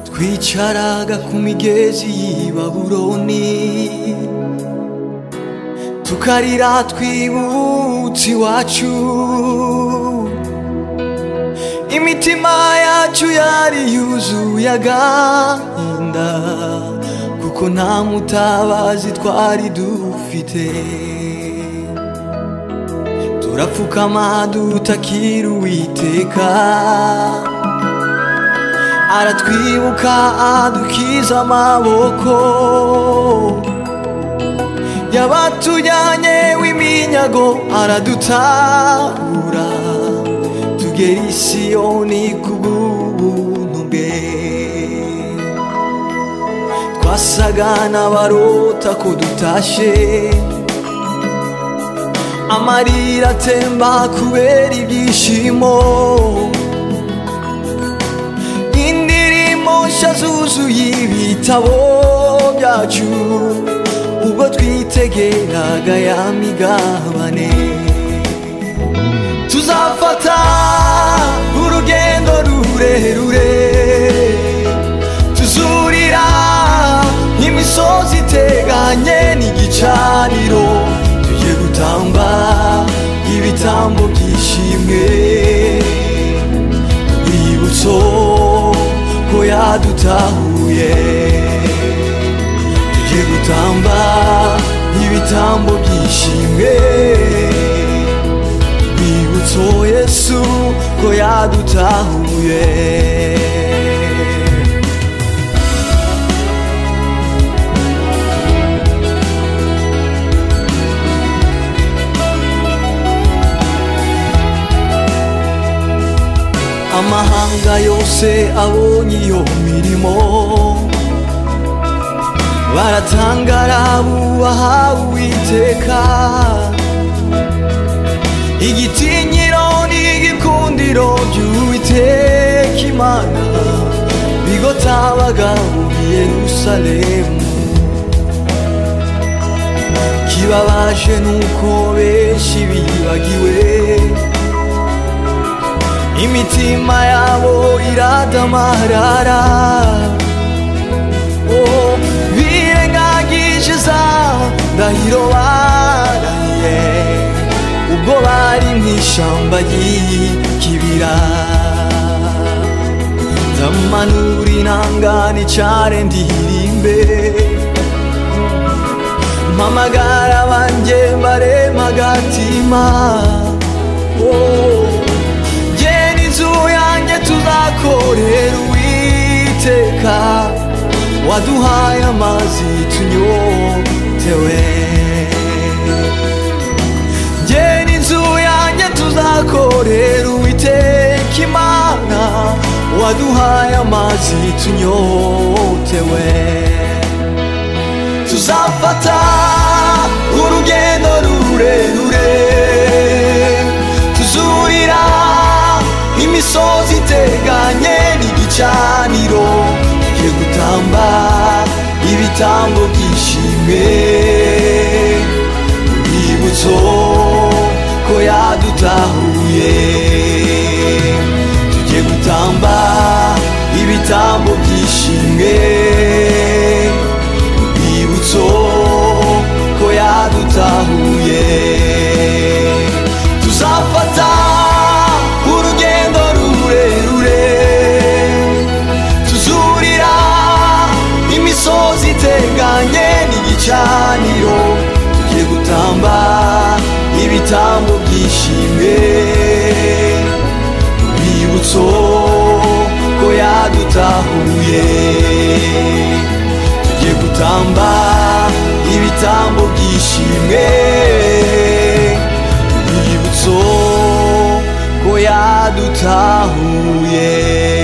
twicaraga ku migezi y'i babuloni tukarira twibutse iwacu imitima yacu yari yuzuye agahinda kuko nta mutabazi twari dufite turapfukama dutakira uwiteka aratwibuka adukiza amaboko yabatujyanye w'iminyago aradutabura tugera i siyoni ku bw'ubuntu bwe twasaga n'abarota ko dutashe amarira atemba kubera ibyishimo indirimbo nshya zuzuye ibitabo byacu ubwo twitegeraga ya migabane tuzafata urugendo rurerure tuzurira imisozi iteganye n'igicaniro tugiye gutamba ibitambo byishimwe urwibutso ko yadutahuye tugiye gutamba ibitambo byishimwe urwibutso yesu ko yadutahuye amahanga yose abonye iyo mirimo baratangara bubaha uwiteka igitinyiro n'igikundiro by'uwiteka imana bigotabaga muri yerusalemu kibabaje nuko benshi bibagiwe imitima yabo iradamarara oh, birengagije za ndahiro baraye ubwo bari mu ishyamba ry'ikibira ndamanura inanga nicare ndirimbe mpamagara banjye mbarema agatima oh, inzu yanjye tuzakorera uwiteka waduhaye amazi tunyotewe njye n'inzu yanjye tuzakorera uwiteka imana waduhaye amazi tunyotewe tuzafata urugendo rurerure tuzurira imisozi iteganye n'igicaniro tugiye gutamba ibitambo byishimwe urwibutso ko yadutahuye tugiye gutamba ibitambo byishimwe urwibutso ko yadutahuye tuzafata urugendo rurerure tuzurira imisozi iteganye n'igicaniro tugiye gutamba ibitambo byishimwe urwibutso ko yadutahuye tugiye gutamba ibitambo byishimwe urwibutso ko yadutahuye